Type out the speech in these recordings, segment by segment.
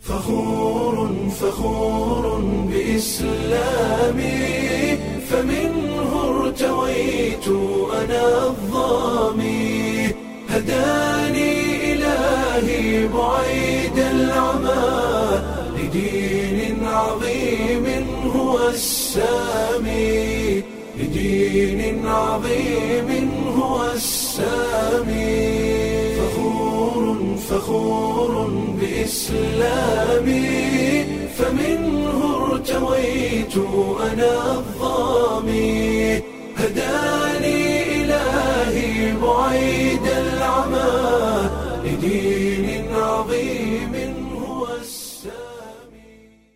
فخور فخور بإسلامي فمنه ارتويت أنا الظامي هداني إلهي بعيد العمى لدين عظيم هو السامي لدين عظيم هو السامي فخور فخور بإسلامي فمنه ارتويت أنا الظامي هداني إلهي بعيد العمى لدين عظيم هو السامي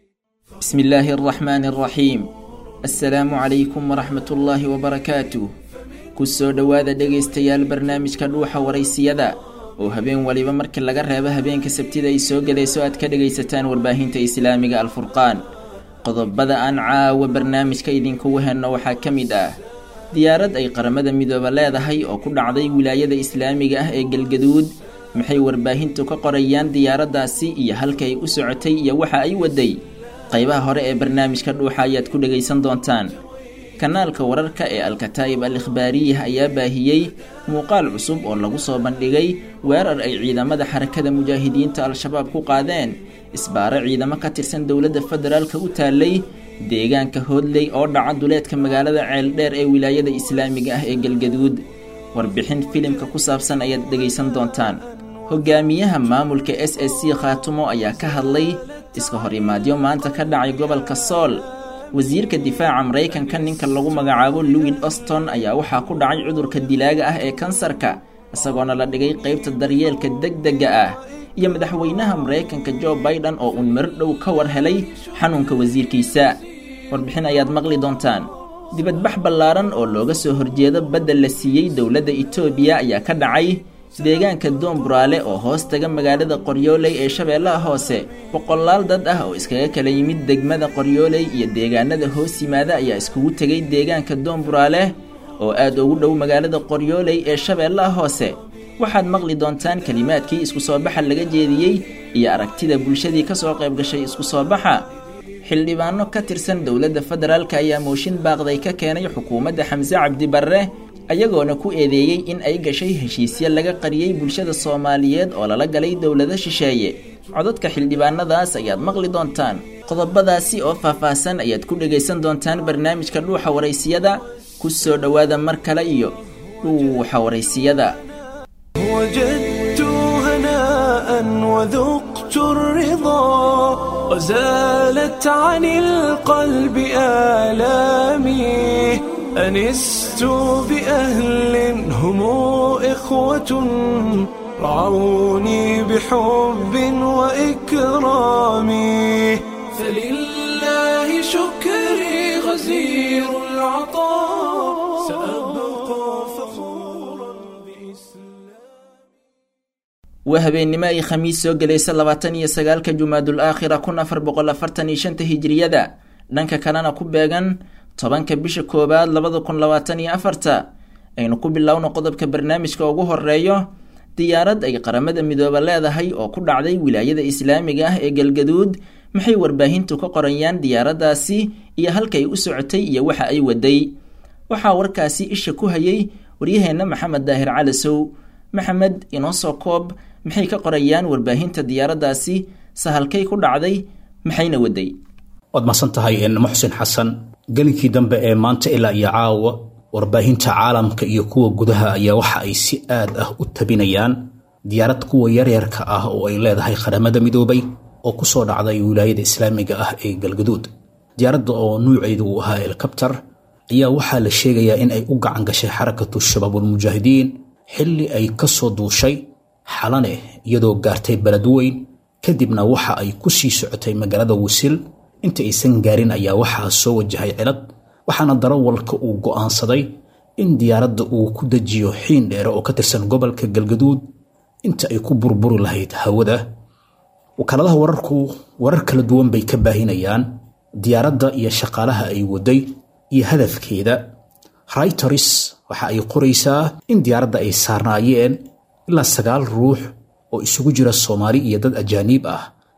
بسم الله الرحمن الرحيم assalaamu calaykum waraxmat ullaahi wabarakaatuh ku soo dhowaada dhegaystayaal barnaamijka dhuuxa waraysiyada oo habeen waliba markii laga reebo habeenka sabtida ay soo gelayso aad ka dhegaysataan warbaahinta islaamiga alfurqaan qodobada aan caawa barnaamijka idinkugu henno waxaa ka mid ah diyaarad ay qaramada midooba leedahay oo ku dhacday wilaayada islaamiga ah ee galgaduud maxay warbaahintu ka qorayaan diyaaraddaasi iyo halka ay u socotay iyo waxa ay waday qaybaha hore ee barnaamijka dhuuxa ayaad ku dhegaysan doontaan kanaalka wararka ee alkataa'ib al ikhbaariyah ayaa baahiyey muuqaal cusub oo lagu soo bandhigay weerar ay ciidamada xarakada mujaahidiinta al-shabaab ku qaadeen isbaaro ciidamo ka tirsan dowladda federaalka u taallay deegaanka hoodley oo dhaca duleedka magaalada ceeldheer ee wilaayada islaamiga ah ee galgaduud warbixin filimka ku saabsan ayaad dhegaysan doontaan hogaamiyaha maamulka s s c khaatumo ayaa ka hadlay iska hor imaadyo maanta ka dhacay gobolka sool wasiirka difaaca maraykanka ninka lagu magacaabo louis oston ayaa waxaa ku dhacay cudurka dilaaga ah ee kansarka isagoona la dhigay qaybta daryeelka degdega ah iyo madaxweynaha maraykanka jo baiden oo uun mar dhow ka war helay xanuunka wasiirkiisa warbixin ayaad maqli doontaan dibadbax ballaaran oo looga soo horjeedo badda la siiyey dowladda etoobiya ayaa ka dhacay deegaanka doonburaale oo hoos taga magaalada qoryooley ee shabeellaha hoose boqolaal dad ah oo iskaga kala yimid degmada qoryooley iyo deegaanada hoos yimaada ayaa iskugu tegay deegaanka doonburaale oo aad ugu dhow magaalada qoryooley ee shabeellaha hoose waxaad maqli doontaan kelimaadkii isku soo baxa laga jeediyey iyo aragtida bulshadii ka soo qayb gashay isku soo baxa xildhibaano ka tirsan dowladda federaalk ayaa mooshin baaqday ka keenay xukuumadda xamse cabdi barre ayagoona ku eedeeyey in ay gashay heshiisyo laga qariyey bulshada soomaaliyeed oo lala galay dowlado shisheeye codadka xildhibaanadaas ayaad maqli doontaan qodobadaasi oo faahfaahsan ayaad ku dhegaysan doontaan barnaamijka dhuuxa waraysiyada ku soo dhowaada mar kale iyo dhuuxa waraysiyada وجدت هناء وذقت الرضا وزالت عن القلب آلامي أنست بأهل هم إخوة رعوني بحب وإكرام فلله شكري غزير العطاء سأبقى فخورا بإسلام waa habeennimo ay khamiis soo gelaysa labaatan iyo sagaalka jumaadul aakhira kun afar boqol afartan iyo shanta hijiriyada dhanka kalena ku beegan tobanka bisha koowaad labada kun labaatan iyo afarta aynu ku bilowno qodobka barnaamijka ugu horeeyo diyaarad ay qaramada midooba leedahay oo ku dhacday wilaayada islaamiga ah ee galgaduud maxay warbaahintu ka qorayaan diyaaraddaasi iyo halkay u socotay iyo waxa ay waday waxaa warkaasi isha ku hayay waryaheenna maxamed daahir calasow maxamed inoo soo koob maxay ka qorayaan warbaahinta diyaaraddaasi sahalkay ku dhacday maxayna waday waad masan tahay muxsin xasan gelinkii dambe ee maanta ilaa iyo caawa warbaahinta caalamka iyo kuwa gudaha ayaa waxa ay si aad ah u tabinayaan diyaarad kuwa yaryarka ah oo ay leedahay qaramada midoobay oo ku soo dhacday wilaayada islaamiga ah ee galgaduud diyaaradda oo nuuceedu uu ahaa elkabtar ayaa waxaa la sheegayaa in ay u gacan gashay xarakatu shabaabulmujaahidiin xilli ay ka soo duushay xalane iyadoo gaartay beled weyn kadibna waxa ay ku sii socotay magaalada wisil inta aysan gaarin ayaa waxaa soo wajahay cilad waxaana darawalka uu go'aansaday in diyaaradda uu ku dejiyo xiin dheere oo ka tirsan gobolka galgaduud inta ay ku burburi lahayd hawada wakaaladaha wararku warar kala duwan bay ka baahinayaan diyaaradda iyo shaqaalaha ay waday iyo hadafkeeda rayters waxa ay qoraysaa in diyaaradda ay saarnaayeen ilaa sagaal ruux oo isugu jira soomaali iyo dad ajaaniib ah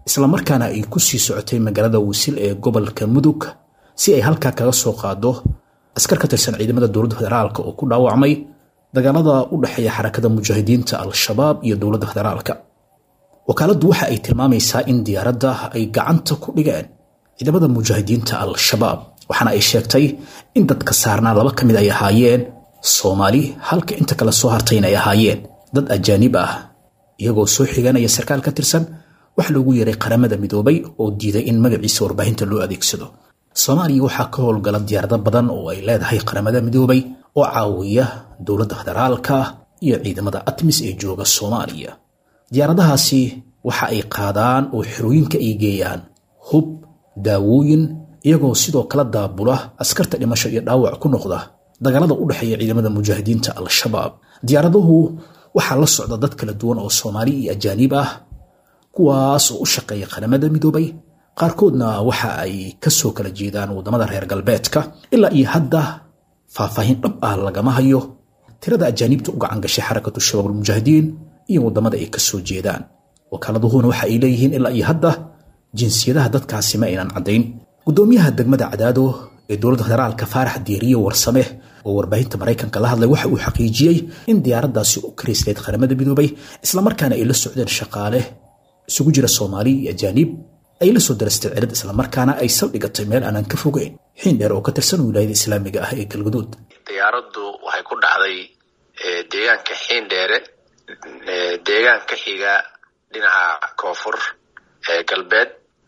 islamarkaana ay ku sii socotay magaalada wisil ee gobolka mudug si ay halkaa kaga soo qaado askar ka tirsan ciidamada dowladda federaalka oo ku dhaawacmay dagaalada u dhexeeya xarakada mujaahidiinta al-shabaab iyo dowladda federaalka wakaaladdu waxa ay tilmaamaysaa in diyaaradda ay gacanta ku dhigeen ciidamada mujaahidiinta al-shabaab waxaana ay sheegtay in dadka saarnaa laba ka mid ay ahaayeen soomaali halka inta kale soo hartayna ay ahaayeen dad ajaanib ah iyagoo soo xiganaya sarkaal ka tirsan waxa loogu yeeray qaramada midoobay oo diiday in magaciisa warbaahinta loo adeegsado soomaaliya waxaa ka howlgala diyaarado badan oo ay leedahay qaramada midoobay oo caawiya dowladda federaalka iyo ciidamada atmis ee jooga soomaaliya diyaaradahaasi waxa ay qaadaan oo xerooyinka ay geeyaan hub daawooyin iyagoo sidoo kala daabula askarta dhimasho iyo dhaawac ku noqda dagaalada u dhexeeya ciidamada mujaahidiinta al-shabaab diyaaraduhu waxaa la socda dad kala duwan oo soomaali iyo ajaaniib ah kuwaas oo u shaqeeya qaramada midoobay qaarkoodna waxa ay kasoo kala jeedaan waddamada reer galbeedka ilaa iyo hadda faahfaahin dhab ah lagama hayo tirada ajaaniibta u gacan gashay xarakatu shabaab almujaahidiin iyo waddamada ay kasoo jeedaan wakaaladuhuna waxa ay leeyihiin ilaa iyo hadda jinsiyadaha dadkaasi ma aynan caddayn guddoomiyaha degmada cadaado ee dowladda federaalka faarax diiriye warsame oo warbaahinta maraykanka la hadlay waxa uu xaqiijiyey in diyaaraddaasi u karaysleyd qaramada midoobay islamarkaana ay la socdeen shaqaale isugu jira soomaali iyo ajaaniib ay la soo darastay cilad islamarkaana ay saldhigatay meel aanan ka fogeyn xiin dheer oo ka tirsan wilaayada islaamiga ah ee galgaduud diyaaraddu waxay ku dhacday deegaanka xiindheere deegaan ka xiga dhinaca koonfur galbeed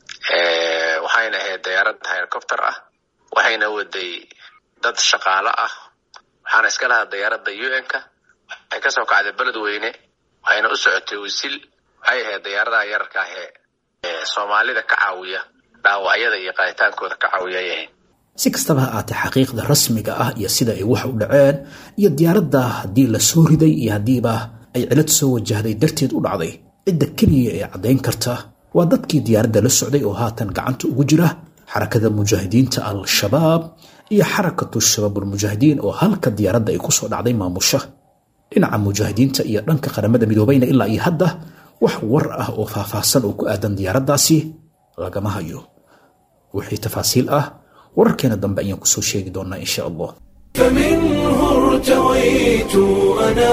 waxayna ahayd diyaarad helicopter ah waxayna waday dad shaqaalo ah waxaana iska lahaa diyaaradda u n-ka waxay kasoo kacday beledweyne waxayna u socotay wisil waxay ahayd diyaaradaha yararka ah ee soomaalida ka caawiya dhaawacyada iyo qaaditaankooda ka caawiya ay ahayd si kastaba ha aatee xaqiiqda rasmiga ah iyo sida ay wax u dhaceen iyo diyaaradda haddii la soo riday iyo haddiiba ay cilad soo wajahday darteed u dhacday cidda keliya ee caddayn karta waa dadkii diyaaradda la socday oo haatan gacanta ugu jira xarakada mujaahidiinta al-shabaab iyo xarakatu shabaabulmujaahidiin oo halka diyaaradda ay kusoo dhacday maamusha dhinaca mujaahidiinta iyo dhanka qaramada midoobayna ilaa iyo hadda wax war ah oo faahfaahsan oo ku aadan diyaaraddaasi lagama hayo wixii tafaasiil ah wararkeena dambe ayaan kusoo sheegi doonaa insha allah فمنه ارتويت أنا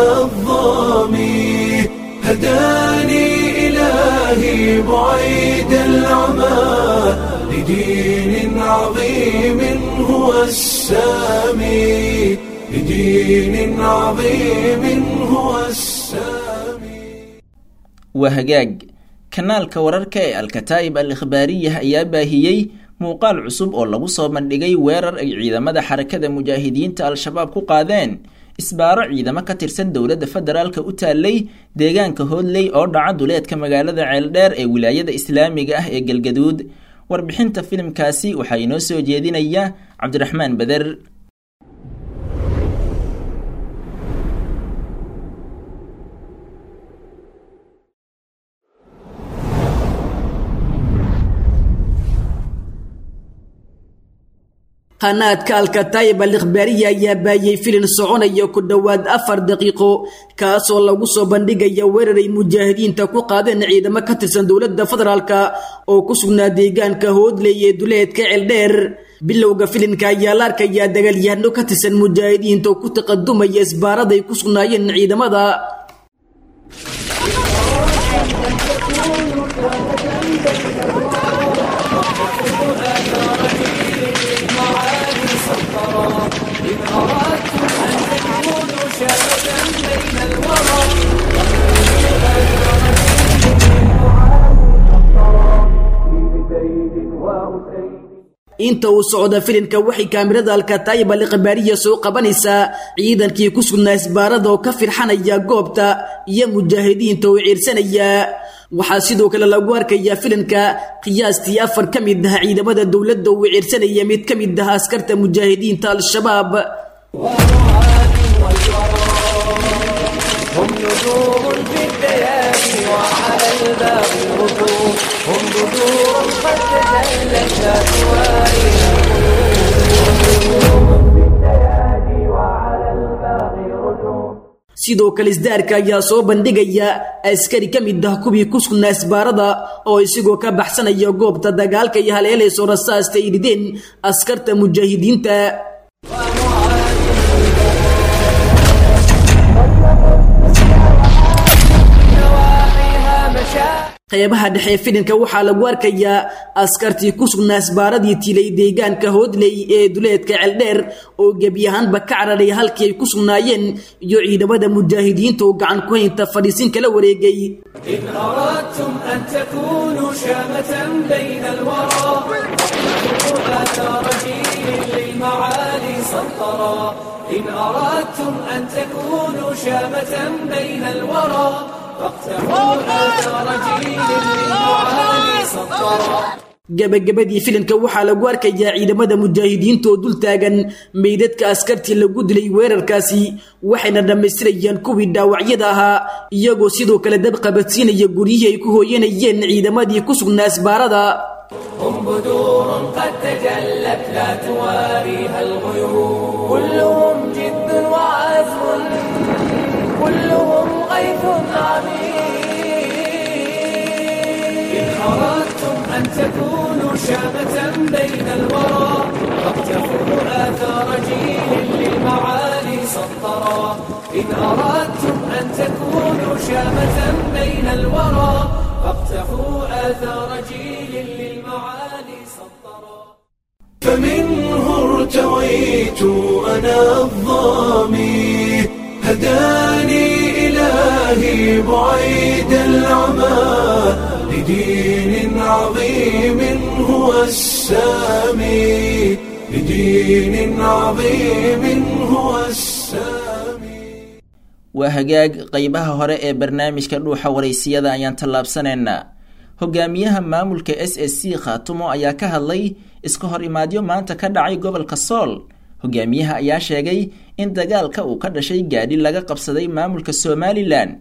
الظامي هداني إلهي بعيد العمى لدين عظيم هو السامي لدين عظيم هو السامي waa hagaag kanaalka wararka ee alkataa'ib al ikhbaariyah ayaa baahiyey muuqaal cusub oo lagu soo bandhigay weerar ay ciidamada xarakada mujaahidiinta al-shabaab ku qaadeen isbaaro ciidamo ka tirsan dowladda federaalka u taallay deegaanka hoodley oo dhaca duleedka magaalada ceeldheer ee wilaayada islaamiga ah ee galgaduud warbixinta filimkaasi waxaa inoo soo jeedinaya cabdiraxmaan beder qanaadka alkataayib al ikhbaariya ayaa baayay filin soconaya ku dhowaad afar daqiiqo kaasoo lagu soo bandhigaya weeraray mujaahidiinta ku qaadeen ciidamo ka tirsan dowladda federaalka oo ku sugnaa deegaanka hoodley ee duleedka ceeldheer bilowga filinka ayaa la arkayaa dagaalyahano ka tirsan mujaahidiinta oo ku taqadumaya isbaaraday ku sugnaayeen ciidamada inta uu socda filimka waxay kaamirada alkataayib al ikhbaariya soo qabanaysaa ciidankii ku sugnaa isbaarada oo ka firxanaya goobta iyo mujaahidiinta oo ciirsanaya waxaa sidoo kale lagu arkayaa filimka qiyaastii afar ka mid ah ciidamada dowladda uu ciirsanaya mid ka mid ah askarta mujaahidiinta al-shabaab هم نجوم في الليالي وعلى الباب رجوم هم بدور قد تجلت أكوانها sidoo kale isdaarka ayaa soo bandhigaya askari ka mid ah kuwii ku sugnaa isbaarada oo isigoo ka baxsanaya goobta dagaalka iyo haleelayso rasaasta ay rideen askarta mujaahidiinta qeybaha dhexe filinka waxaa lagu arkayaa askartii ku sugnaa isbaaradii tilay deegaanka hoodley ee duleedka ceeldheer oo gebi ahaanba ka cararay halkii ay ku sugnaayeen iyo ciidamada mujaahidiinta oo gacan ku haynta fadhiisin kala wareegay إن أردتم أن تكونوا شامة بين الورى فاقتلوا آثار جيل للمعالي سطرا إن أردتم أن تكونوا شامة بين الورى فاقتلوا آثار جيل للمعالي سطرا gabagabadii filimka waxaa lagu arkayaa ciidamada mujaahidiinta oo dul taagan meydadka askartii lagu dilay weerarkaasi waxayna dhammaystirayaan kuwii dhaawacyada ahaa iyagoo sidoo kale dab qabadsiinaya guryihii ay ku hooyanayeen ciidamadii ku sugnaa isbaarada هم بدور قد تجلت لا تواريها الغيوم كلهم جد وعزم كلهم غيث عميق إن أردتم أن تكونوا شامة بين الورى فاقتفوا آثار جيل للمعالي سطرا إن أردتم أن تكونوا شامة بين الورى فاقتفوا آثار جيل للمعالي سطرا فمنه ارتويت أنا الظامي هداني إلهي بعيد العمى لدين عظيم هو السامي لدين عظيم هو السامي waa hagaag qeybaha hore ee barnaamijka dhuuxa waraysiyada ayaan tallaabsanaynaa hogaamiyaha maamulka s s c khaatumo ayaa ka hadlay iska hor imaadyo maanta ka dhacay gobolka sool hogaamiyaha ayaa sheegay in dagaalka uu ka dhashay gaadhi laga qabsaday maamulka somalilan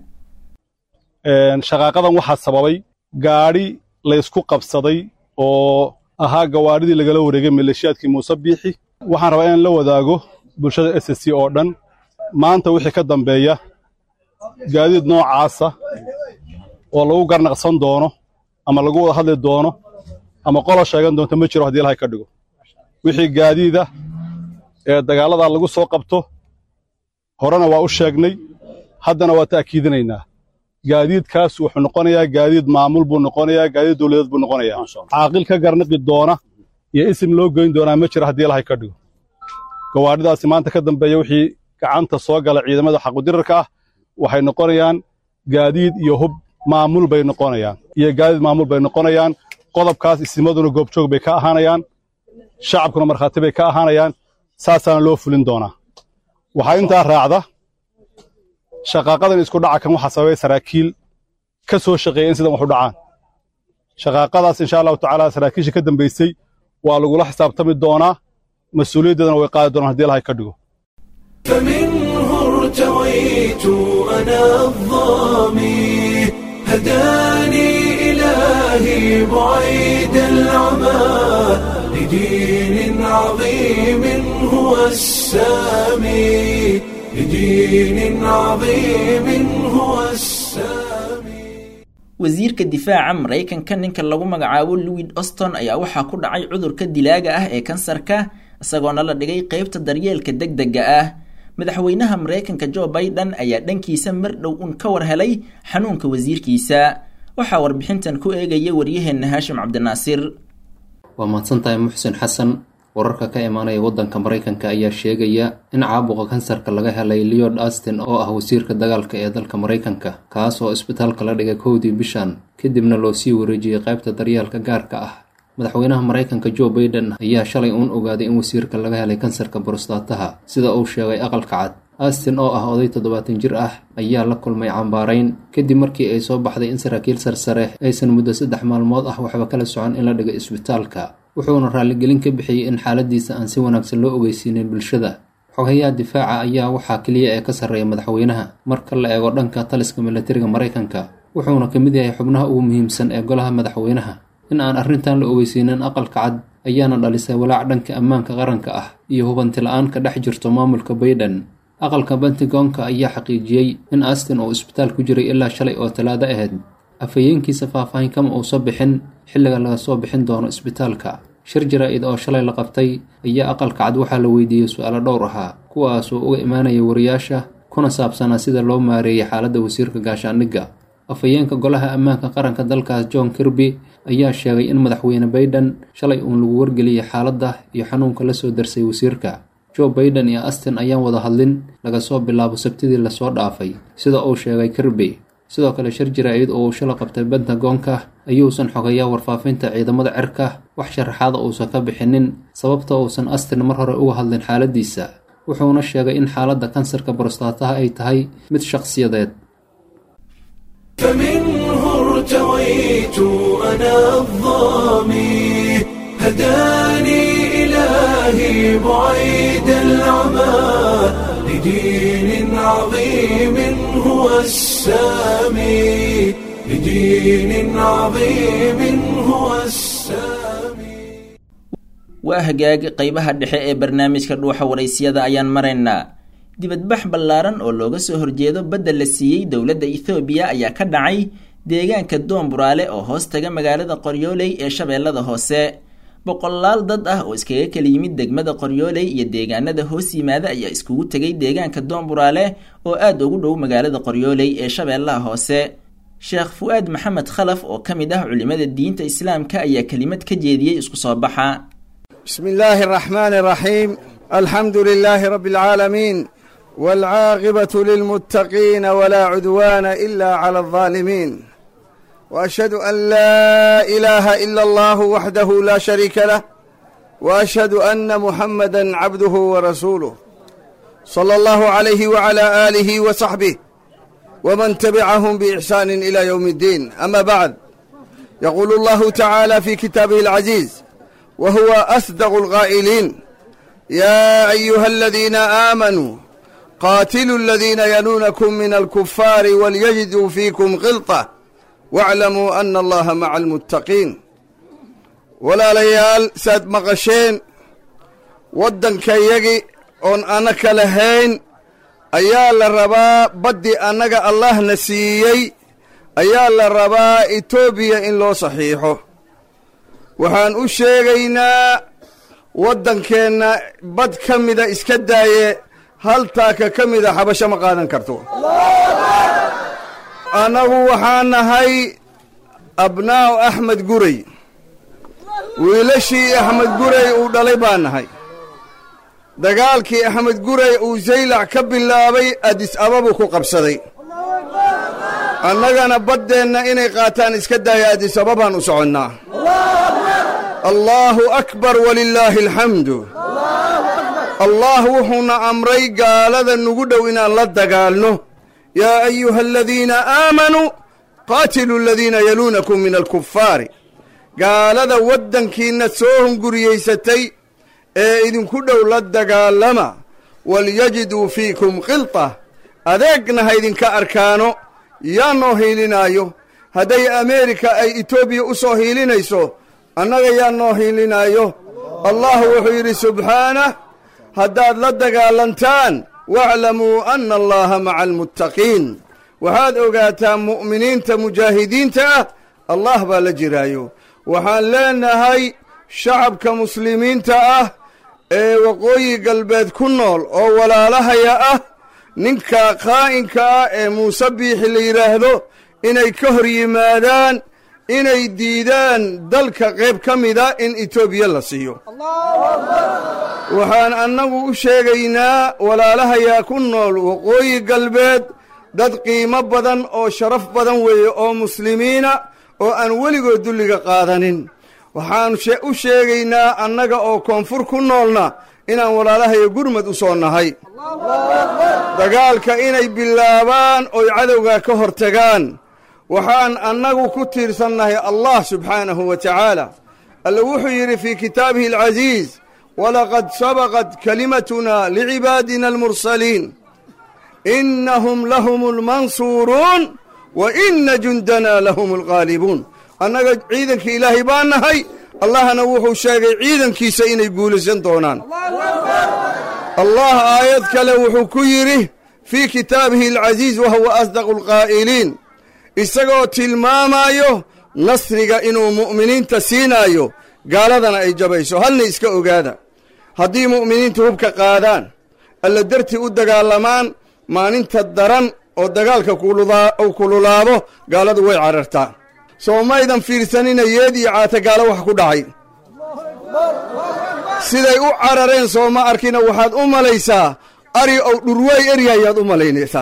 shaqaaqadan waxaa sababay gaadhi laysku qabsaday oo ahaa gawaadhidii lagala wareegay maleeshiyaadkii muuse biixi waxaan rabaa inaan la wadaago bulshada s s c oo dhan maanta wixii ka dambeeya gaadiid noocaasa oo lagu garnaqsan doono ama lagu wada hadli doono ama qola sheegan doonto ma jiro haddii ilahay ka dhigo wixii gaadiida ee dagaalladaa lagu soo qabto horena waa u sheegnay haddana waa ta'kiidinaynaa gaadiidkaas wuxuu noqonayaa gaadiid maamul buu noqonayaa gaadiid dawladeed buu noqonayaa caaqil ka garnaqi doona iyo isim loo goyn doonaa ma jiro haddii ilahay ka dhigo gawaadhidaasi maanta ka dambeeya wixii gacanta soo gala ciidamada xaqudirarka ah waxay noqonayaan gaadiid iyo hub maamul bay noqonayaan iyo gaadiid maamul bay noqonayaan qodobkaas isimaduna goobjoog bay ka ahaanayaan shacabkuna markhaati bay ka ahaanayaan saasaana loo fulin doonaa waxaa intaa raacda shaqaaqadan isku dhaca kan waxaa sababay saraakiil ka soo shaqeeya in sidan wax u dhacaan shaqaaqadaas insha allahu tacaala saraakiisha ka dambaysay waa lagula xisaabtami doonaa mas-uuliyaddeedana way qaadi doonaan haddii ilahay ka dhigo فمنه ارتويت أنا الظامي هداني إلهي بعيد العمى لدين عظيم هو السامي لدين عظيم هو السامي wasiirka difaaca maraykanka ninka lagu magacaabo louis auston ayaa waxaa ku dhacay cudurka dilaaga ah ee kansarka isagoona la dhigay qeybta daryeelka deg dega ah madaxweynaha maraykanka jo biden ayaa dhankiisa mar dhow un ka war helay xanuunka wasiirkiisa waxaa warbixintan ku eegaya waryaheena haashim cabdinaasir waa mahadsantahay muxsin xasan wararka ka imaanaya waddanka maraykanka ayaa sheegaya in caabuqa kansarka laga helay leod astin oo ah wasiirka dagaalka ee dalka maraykanka kaas oo isbitaalka la dhigay kowdii bishan kadibna loo sii wareejiyey qaybta daryeelka gaarka ah madaxweynaha maraykanka jo baiden ayaa shalay uun ogaaday in wasiirka laga helay kansarka borostaataha sida uu sheegay aqalka cad astin oo ah oday toddobaatan jir ah ayaa la kulmay cambaarayn kadib markii ay soo baxday in saraakiil sarsare aysan muddo saddex maalmood ah waxba kala socon in la dhigay isbitaalka wuxuuna raalligelin ka bixiyey in xaaladiisa aan si wanaagsan loo ogeysiinin bulshada xogayaha difaaca ayaa waxaa keliya ee ka sarreeya madaxweynaha marka la eego dhanka taliska milatariga maraykanka wuxuuna ka mid yahay xubnaha ugu muhiimsan ee golaha madaxweynaha in aan arrintan la ogeysiinin aqalka cad ayaana dhalisay walaac dhanka ammaanka qaranka ah iyo hubanti la-aan ka dhex jirto maamulka baiden aqalka bentigonka ayaa xaqiijiyey in astin uu isbitaal ku jiray ilaa shalay oo talaado ahayd afhayeenkiisa faahfaahin kama uusa bixin xilliga laga soo bixin doono isbitaalka shir jaraa-id oo shalay la qabtay ayaa aqalka cad waxaa la weydiiyey su-aalo dhowr ahaa kuwaasoo uga imaanaya wariyaasha kuna saabsanaa sida loo maareeyay xaaladda wasiirka gaashaandhigga afhayeenka golaha ammaanka qaranka dalkaas john kirby ayaa sheegay in madaxweyne baiden shalay uun lagu wargeliyey xaaladda iyo xanuunka la soo darsay wasiirka joe baiden iyo astin ayaan wada hadlin laga soo bilaabo sabtidii lasoo dhaafay sida uu sheegay kirby sidoo kale shir jaraa-id oo uu shala qabtay bentagoonka ayuusan xogayaa warfaafinta ciidamada cirka wax sharaxaada uusan ka bixinin sababta uusan astin mar hore uga hadlin xaaladiisa wuxuuna sheegay in xaaladda kansarka borostaataha ay tahay mid shaqsiyadeed فمنه ارتويت أنا الظامي هداني إلهي بعيد العمى لدين عظيم هو السامي لدين عظيم هو السامي waa hagaag qeybaha dhexe ee barnaamijka dhuuxa waraysyada ayaan maraynaa dibadbax ballaaran oo looga soo horjeedo badda la siiyey dowladda ethoobiya ayaa ka dhacay deegaanka doonburaale oo hoos taga magaalada qoryooley ee shabeellada hoose boqolaal dad ah oo iskaga kala yimid degmada qoryooley iyo deegaanada hoos yimaada ayaa iskugu tegay deegaanka doonburaale oo aada ugu dhow magaalada qoryooley ee shabeellaha hoose sheekh fu-aad maxamed khalaf oo ka mid ah culimada diinta islaamka ayaa kelimad ka jeediyey isku soo baxa بسم الله الرحمن الرحيم الحمد لله رب العالمين والعاقبة للمتقين ولا عدوان إلا على الظالمين وأشهد أن لا إله إلا الله وحده لا شريك له وأشهد أن محمدا عبده ورسوله صلى الله عليه وعلى آله وصحبه ومن تبعهم بإحسان إلى يوم الدين أما بعد يقول الله تعالى في كتابه العزيز وهو أصدق القائلين يا أيها الذين آمنوا قاتلوا الذين يلونكم من الكفار وليجدوا فيكم غلطة واعلموا أن الله مع المتقين ولا ليال ساد مقشين ودن كيجي أن أنك لهين أيا للربا بدي أنك الله نسيي أيا للربا إتوبيا إن لو صحيحه waxaan u sheegaynaa waddankeenna bad ka mida iska daaye hal taaka ka mida xabasho ma qaadan karto annagu waxaan nahay abnaa'u axmed guray wiilashii axmed guray uu dhalay baan nahay dagaalkii axmed guray uu saylac ka bilaabay adis ababuu ku qabsaday annagana baddeenna inay qaataan iska daaya adis ababaan u soconnaa allaahu akbar walilaahi alxamdu allah wuxuuna amray gaalada nugu dhow inaan la dagaalno yaa ayuha aladiina aamanuu qaatiluu aladiina yaluunakum min alkufaari gaalada waddankiinna soo hunguriyaysatay ee idinku dhow la dagaalama walyajiduu fiikum khilta adeegna ha idinka arkaano yaa noo hiilinaayo hadday ameerika ay etoobiya u soo hiilinayso annaga yaa noo hiilinaayo allah wuxuu yidhi subxaanah haddaad la dagaalantaan waaclamuu anna allaha maca almuttaqiin waxaad ogaataa mu'miniinta mujaahidiinta ah allah baa la jiraayo waxaan leenahay shacabka muslimiinta ah ee waqooyi galbeed ku nool oo walaalahaya ah ninka qaa'inka ah ee muuse biixi la yidhaahdo inay ka hor yimaadaan inay diidaan dalka qayb ka mida in etoobiya la siiyo waxaan annagu u sheegaynaa walaalahayaa ku nool waqooyi galbeed dad qiimo badan oo sharaf badan weeye oo muslimiina oo aan weligood dulliga qaadanin waxaan u sheegaynaa annaga oo koonfur ku noolna inaan walaalahaya gurmad u soo nahay dagaalka inay bilaabaan oy cadowga ka hor tagaan waxaan annagu ku tiirsannahay allah subxaanahu wa tacaala alle wuxuu yidhi fii kitaabihi alcasiis walaqad sabaqat kalimatuna licibaadina almursaliin innahum lahum almansuuruun wa inna jundana lahum alghaalibuun annaga ciidankii ilaahay baan nahay allahna wuxuu sheegay ciidankiisa inay guulaysan doonaan allah aayad kale wuxuu ku yidhi fii kitaabihi alcasiiz wa huwa asdaqu alqaa'iliin isagoo tilmaamayo nasriga inuu mu'miniinta siinaayo gaaladana ay jabayso halna iska ogaada haddii mu'miniintu hubka qaadaan alla dartii u dagaalamaan maalinta daran oo dagaalka uu kululaabo gaaladu way carartaa soo maydan fiirsanina yeed iyo caatagaalo wax ku dhacay siday u carareen soo ma arkina waxaad u malaysaa ari ow dhurwaay eryayaad u malaynaysaa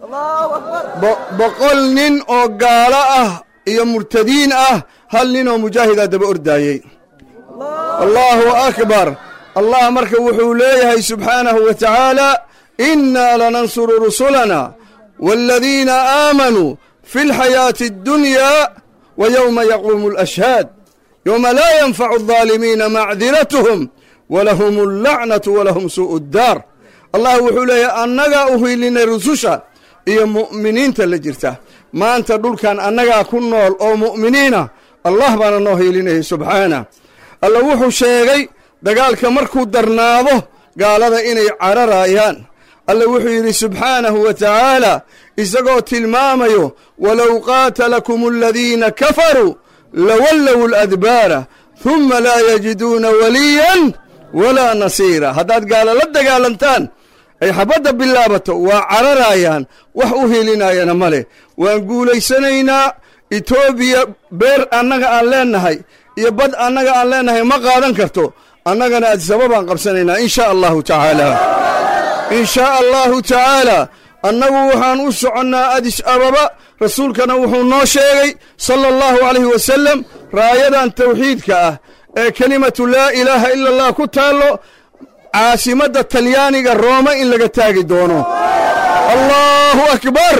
boqol nin oo gaalo ah iyo murtadiin ah hal nin oo mujaahidaa daba ordaayey allaahu akbar allah marka wuxuu leeyahay subxaanahu wa tacaala innaa lanansuru rusulana waaladiina aamanuu fi alxayaati addunyaa wa yowma yaquumu alashhaad yowma laa yanfacu aldaalimiina macdiratuhum walahum allacnatu walahum suu'u ddaar allah wuxuu leeyahay annagaa u hiilinay rususha iyo mu'miniinta la jirta maanta dhulkan annagaa ku nool oo mu'miniina allah baana noo hiilinayay subxaana alla wuxuu sheegay dagaalka markuu darnaado gaalada inay cararayaan alla wuxuu yidhi subxaanahu wa tacaala isagoo tilmaamayo walow qaatalakum aladiina kafaruu lawallow aladbaara humma laa yajiduuna waliyan walaa nasiira haddaad gaalo la dagaalantaan ay xabadda bilaabato waa cararayaan wax u hilinayana ma leh waan guulaysanaynaa etoobiya beer annaga aan leennahay iyo bad annaga aan leennahay ma qaadan karto annagana adisaba baan qabsanaynaa in shaa allahu tacaala in shaa allahu tacaala annagu waxaan u soconnaa adis ababa rasuulkana wuxuu noo sheegay sala allahu calayhi wasalam raayadan tawxiidka ah ee kelimatu laa ilaaha ila allah ku taallo caasimadda talyaaniga rooma in laga taagi doono allahu akbar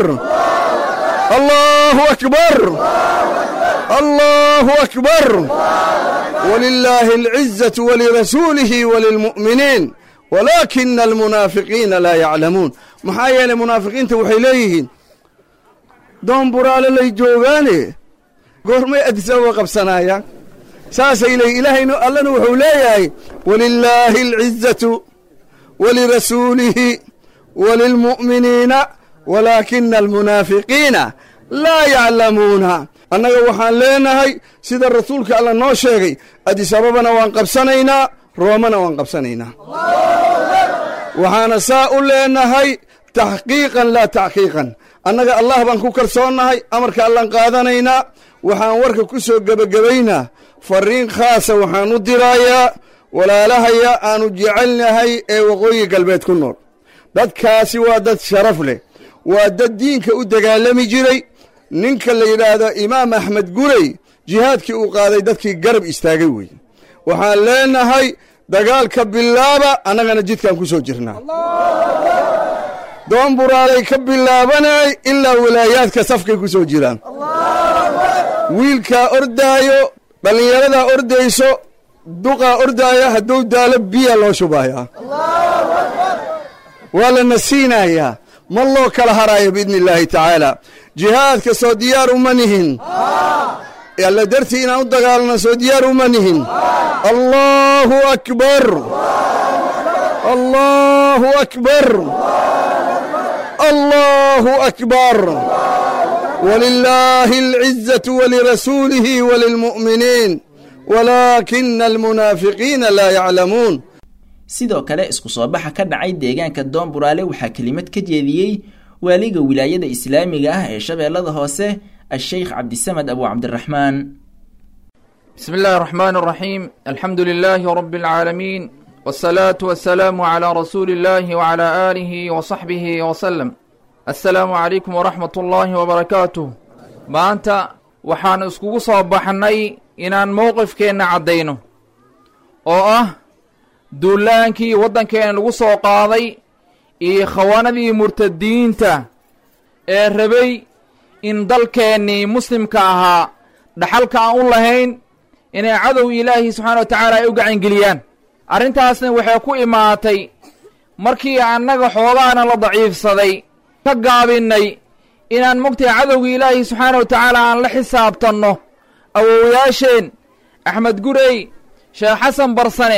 allahu akbar allahu akbar walilaahi alcizatu walirasuulihi walilmu'miniin walaakina almunaafiqiina laa yaclamuun maxaa yeelay munaafiqiinta waxay leeyihiin doon buraale lay joogaane goormay adisababa qabsanaayaan saasay leeyihin ilaahaynu allana wuxuu leeyahay walilaahi alcizatu walirasuulihi walilmu'miniina walaakina almunaafiqiina laa yaclamuuna annaga waxaan leenahay sida rasuulka alla noo sheegay adisababana waan qabsanaynaa roomana waan qabsanaynaa waxaana saa u leenahay taxqiiqan laa taxqiiqan annaga allah baan ku kalsoonnahay amarka allaan qaadanaynaa waxaan warka ku soo gebagabaynaa fariin khaasa waxaan u diraayaa walaalahaya aanu jecelnahay ee waqooyi galbeed ku nool dadkaasi waa dad sharaf leh waa dad diinka u dagaalami jiray ninka la yidhaahdo imaam axmed gurey jihaadkii uu qaaday dadkii garab istaagay weeye waxaan leenahay dagaalka bilaaba annagana jidkaan ku soo jirnaa doon buraalay ka bilaabanay ilaa walaayaadka safkay ku soo jiraan wiilkaa ordaayo dhallinyaradaa ordayso duqaa ordaaya hadduu daalo biya loo shubayaa waa la nasiinayaa ma loo kala haraayo biidni illaahi tacaala jihaadka soo diyaar uma nihin alla dartii inaan u dagaalno soo diyaar uma nihin allaahu akbar allaahu akbar allaahu akbar walilaahi alcizatu walirasuulihi walilmu'miniin walaakina almunaafiqiina laa yaclamuun sidoo kale isku soo baxa ka dhacay deegaanka doon buraale waxaa kelimad ka jeediyey waaliga wilaayada islaamiga ah ee shabeellada hoose الشيخ عبد السمد أبو عبد الرحمن بسم الله الرحمن الرحيم الحمد لله رب العالمين والصلاة والسلام على رسول الله وعلى آله وصحبه وسلم السلام عليكم ورحمة الله وبركاته maanta waxaan iskugu soo baxnay inaan mowqifkeenna caddayno oo ah duulaankii waddankeena lagu soo qaaday iyo khawaanadii murtadiinta ee rabay in dalkeennii muslimka ahaa dhaxalka aan u lahayn inay cadow ilaahi subxaana wa tacaala ay u gacangeliyaan arrintaasna waxay ku imaatay markii annaga xoogaana la daciifsaday ka gaabinnay inaan mogtahay cadowga ilaahi subxaana wa tacaala aan la xisaabtanno awowayaasheen axmed gurey sheekh xasan barsane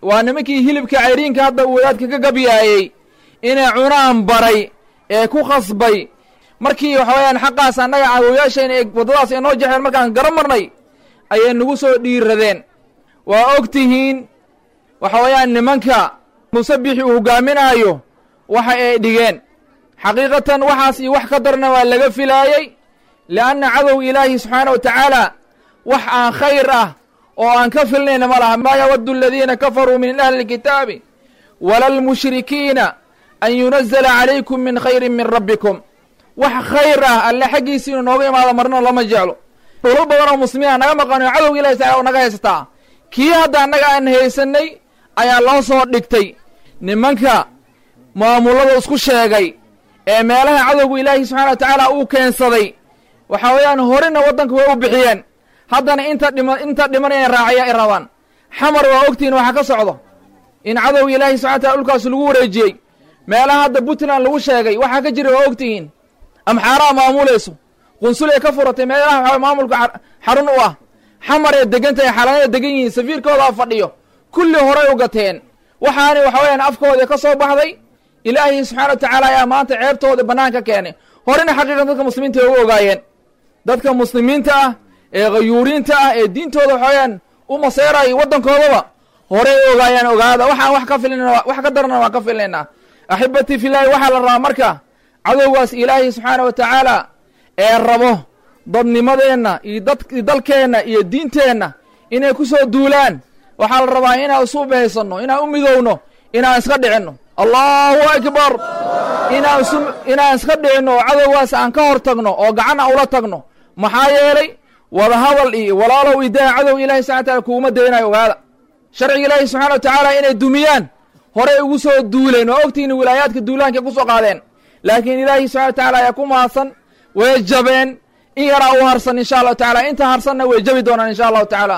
waa nimankii hilibka cayriinka hadda uu wadaadka ka gabyaayey inay cunaan baray ee ku khasbay markii waxa weeyaan xaqaas annaga caawoyaashayna ee waddadaas ay noo jexeen markaan garan marnay ayay nagu soo dhiiradeen waa og tihiin waxa weeyaan nimanka musabixi uu hogaaminaayo waxa ay dhigeen xaqiiqatan waxaas iyo wax ka darna waa laga filaayey lianna cadow ilaahi subxaana wa tacaala wax aan khayr ah oo aan ka filnayna ma laha maa yawaddu aladiina kafaruu min ahli lkitaabi wala lmushrikiina an yunazala calaykum min khayrin min rabbikum wax khayr ah alle xaggiisi inuu nooga imaado marna lama jeclo dhulal badan oo muslimiina naga maqano cadowga ilahi taala oo naga haysataa kii hadda annaga aan haysanay ayaa loo soo dhigtay nimanka maamullada isku sheegay ee meelaha cadowga ilaahi subxana wa tacaala uu keensaday waxa weeyaan horena waddanka way u bixiyeen haddana inta dhima inta dhiman inay raacaya ay rabaan xamar waa ogtihiin waxa ka socdo in cadowga ilaahi subxana wataala dhulkaas lagu wareejiyey meelaha hadda puntland lagu sheegay waxaa ka jira waa ogtihiin amxaaraa maamulayso qunsulay ka furatay meelaha waxaa maamulka xarun u ah xamar ee degan tahay xalanada degan yihiin safiirkoodaa fadhiyo kulli horay u gateen waxaani waxa weeyaan afkooda ka soo baxday ilaahi subxana wa tacaala ayaa maanta ceebtooda bannaanka keenay horena xaqiiqan dadka muslimiinta ay ugu ogaayeen dadka muslimiinta ah ee khayuuriinta ah ee diintooda waxa weeyaan u maseeraya waddankoodaba horey u ogaayaan ogaada waxaan wax ka filina wax ka darana waan ka filnaynaa axibatii filaahi waxaa la rabaa marka cadowgaas ilaahi subxaana wa tacaala ee rabo dadnimadeenna iyo dad dalkeenna iyo diinteenna inay ku soo duulaan waxaa la rabaa inaan isu bahaysanno inaan u midowno inaan iska dhicinno allahu akbar inaan isu inaan iska dhicinno oo cadowgaas aan ka hor tagno oo gacan aan ula tagno maxaa yeelay wadahadal iyo walaalow idaa cadow ilahi subxana wa taala kuuma daynayo ogaada sharciga ilaahi subxana wa tacaala inay dumiyaan horey ugu soo duuleen oo ogtihiin wilaayaadka duulaanka ku soo qaadeen laakiin ilaahi subxana wa tacaala ayaa ku mahadsan way jabeen in yaraa u harsan insha allahu tacala inta harsanna way jabi doonaan insha allahu tacaala